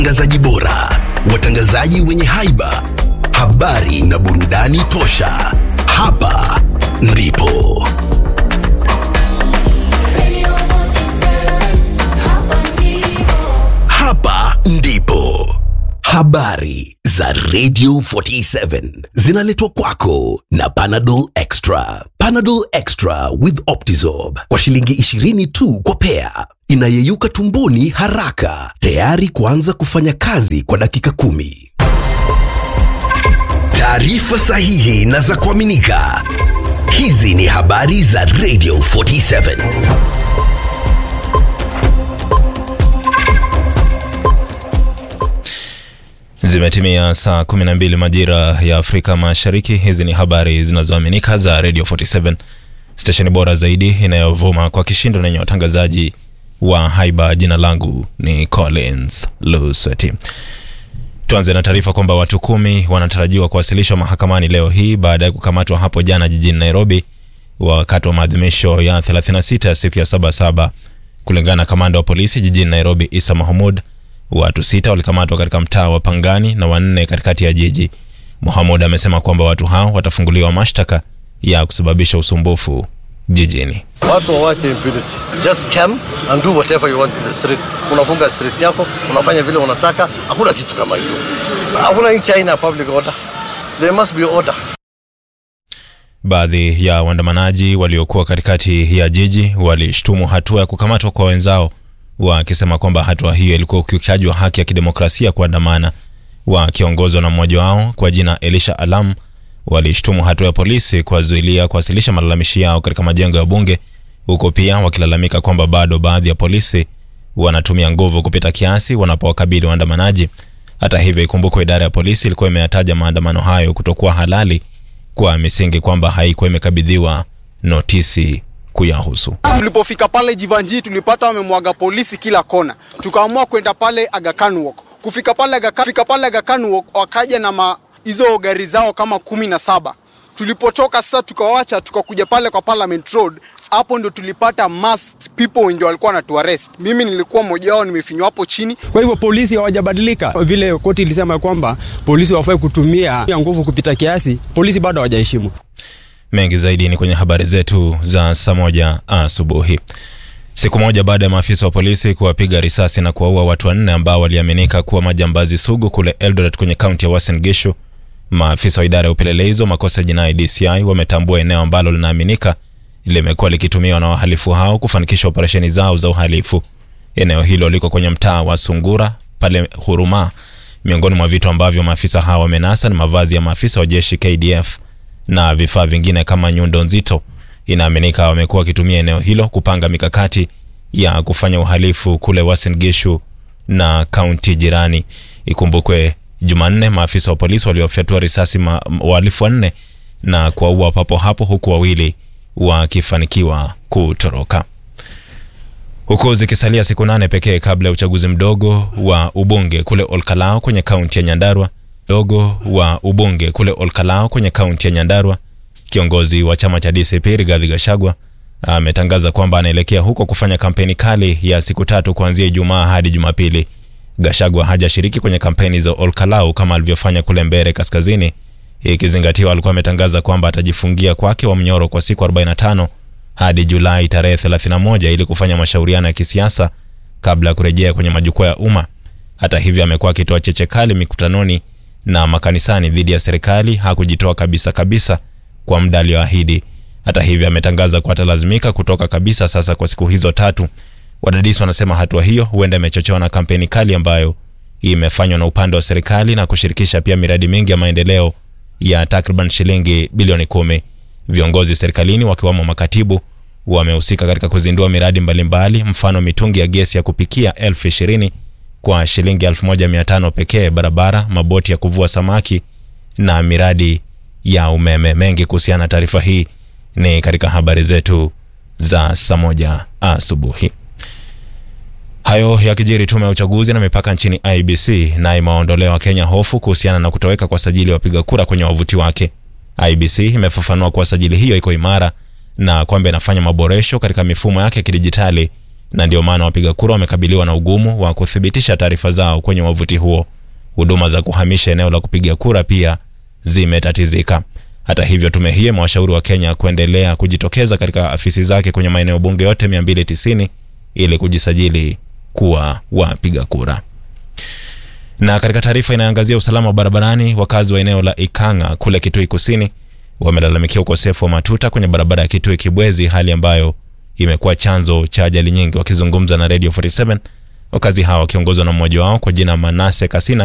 watangazaji bora, watangazaji wenye haiba, habari na burudani tosha. Hapa ndipo hapa ndipo habari za Radio 47 zinaletwa kwako na Panadol Extra. Panadol Extra with Optizorb kwa shilingi 20 tu kwa pea, inayeyuka tumboni haraka, tayari kuanza kufanya kazi kwa dakika kumi. Taarifa sahihi na za kuaminika. Hizi ni habari za Radio 47. Zimetimia saa 12 majira ya Afrika Mashariki. Hizi ni habari zinazoaminika za Radio 47, stesheni bora zaidi inayovuma kwa kishindo na yenye watangazaji wa haiba. Jina langu ni Collins Lusweti. Tuanze na taarifa kwamba watu kumi wanatarajiwa kuwasilishwa mahakamani leo hii baada ya kukamatwa hapo jana jijini Nairobi wakati wa maadhimisho ya 36 ya siku ya Sabasaba. Kulingana na kamanda wa polisi jijini Nairobi, Isa Mahmud, watu sita walikamatwa katika mtaa wa Pangani na wanne katikati ya jiji. Mohamud amesema kwamba watu hao watafunguliwa mashtaka ya kusababisha usumbufu jijini. Watu wawache impunity. Just come and do whatever you want in the street. Unafunga street yako, unafanya vile unataka, hakuna kitu kama hiyo. Hakuna nchi haina public order. There must be order. Baadhi ya waandamanaji waliokuwa katikati ya jiji walishtumu hatua ya kukamatwa kwa wenzao, wakisema kwamba hatua hiyo ilikuwa ukiukaji wa haki ya kidemokrasia kuandamana. Wakiongozwa na mmoja wao kwa jina Elisha Alam, walishtumu hatua ya polisi kuwazuilia kuwasilisha malalamishi yao katika majengo ya bunge, huko pia wakilalamika kwamba bado baadhi ya polisi wanatumia nguvu kupita kiasi wanapowakabili waandamanaji. Hata hivyo, ikumbukwe idara ya polisi ilikuwa imeyataja maandamano hayo kutokuwa halali kwa misingi kwamba haikuwa imekabidhiwa notisi kuyahusu. Tulipofika pale Jivanji tulipata wamemwaga polisi kila kona, tukaamua kwenda pale Aga Khan Walk. Kufika pale Aga Khan, kufika pale Aga Khan Walk wakaja na ma, hizo gari zao kama kumi na saba. Tulipotoka sasa tukawacha tukakuja pale kwa Parliament Road, hapo ndo tulipata masked people ndio walikuwa wanatuarrest. Mimi nilikuwa mmoja wao, nimefinywa hapo chini. Kwa hivyo polisi hawajabadilika, vile koti ilisema kwamba polisi wafai kutumia nguvu kupita kiasi, polisi bado hawajaheshimu. Mengi zaidi ni kwenye habari zetu za saa moja asubuhi. Siku moja baada ya maafisa wa polisi kuwapiga risasi na kuwaua watu wanne ambao waliaminika kuwa majambazi sugu kule Eldoret kwenye kaunti ya Uasin Gishu, maafisa wa idara ya upelelezi wa makosa ya jinai DCI wametambua eneo ambalo linaaminika limekuwa likitumiwa na wahalifu hao kufanikisha operesheni zao za uhalifu. Eneo hilo liko kwenye mtaa wa Sungura pale Huruma. Miongoni mwa vitu ambavyo maafisa hao wamenasa ni mavazi ya maafisa wa jeshi KDF na vifaa vingine kama nyundo nzito. Inaaminika wamekuwa wakitumia eneo hilo kupanga mikakati ya kufanya uhalifu kule Uasin Gishu na kaunti jirani. Ikumbukwe Jumanne maafisa wa polisi waliofyatua risasi ma- wahalifu wanne na kuwaua papo hapo, huku wawili wakifanikiwa kutoroka. Huku zikisalia siku nane pekee kabla ya uchaguzi mdogo wa ubunge kule Olkalao kwenye kaunti ya Nyandarua dogo wa ubunge kule Olkalao kwenye kaunti ya Nyandarua, kiongozi wa chama cha DCP Rigathi Gachagua ametangaza kwamba anaelekea huko kufanya kampeni kali ya siku tatu kuanzia Ijumaa hadi Jumapili. Gachagua hajashiriki kwenye kampeni za Olkalao kama alivyofanya kule Mbere Kaskazini, ikizingatiwa alikuwa ametangaza kwamba atajifungia kwake wa mnyoro kwa siku 45 hadi Julai tarehe 31 ili kufanya mashauriano ya kisiasa kabla ya kurejea kwenye majukwaa ya umma. Hata hivyo, amekuwa akitoa cheche kali mikutanoni na makanisani dhidi ya serikali. Hakujitoa kabisa kabisa kwa muda alioahidi. Hata hivyo, ametangaza kuwa atalazimika kutoka kabisa sasa kwa siku hizo tatu. Wadadisi wanasema hatua hiyo huenda imechochewa na kampeni kali ambayo imefanywa na upande wa serikali na kushirikisha pia miradi mingi ya maendeleo ya takriban shilingi bilioni kumi. Viongozi serikalini wakiwamo makatibu wamehusika katika kuzindua miradi mbalimbali mbali, mfano mitungi ya gesi ya kupikia elfu ishirini kwa shilingi 1500 pekee, barabara, maboti ya kuvua samaki na miradi ya umeme. Mengi kuhusiana na taarifa hii ni katika habari zetu za saa moja asubuhi. Hayo yakijiri, tume ya uchaguzi na mipaka nchini IBC na imewaondolea Wakenya hofu kuhusiana na kutoweka kwa sajili ya wapiga kura kwenye wavuti wake. IBC imefafanua kuwa sajili hiyo iko imara na kwamba inafanya maboresho katika mifumo yake ya kidijitali na ndio maana wapiga kura wamekabiliwa na ugumu wa kuthibitisha taarifa zao kwenye wavuti huo. Huduma za kuhamisha eneo la kupiga kura pia zimetatizika. Hata hivyo, tume hii imewashauri wa Kenya kuendelea kujitokeza katika afisi zake kwenye maeneo bunge yote 290 ili kujisajili kuwa wapiga kura. Na katika taarifa inayoangazia usalama wa barabarani, wakazi wa eneo la Ikanga kule Kitui Kusini wamelalamikia ukosefu wa matuta kwenye barabara ya Kitui Kibwezi, hali ambayo imekuwa chanzo cha ajali nyingi. Wakizungumza na Radio 47, wakazi hawa wakiongozwa na mmoja wao kwa jina Manase Kasina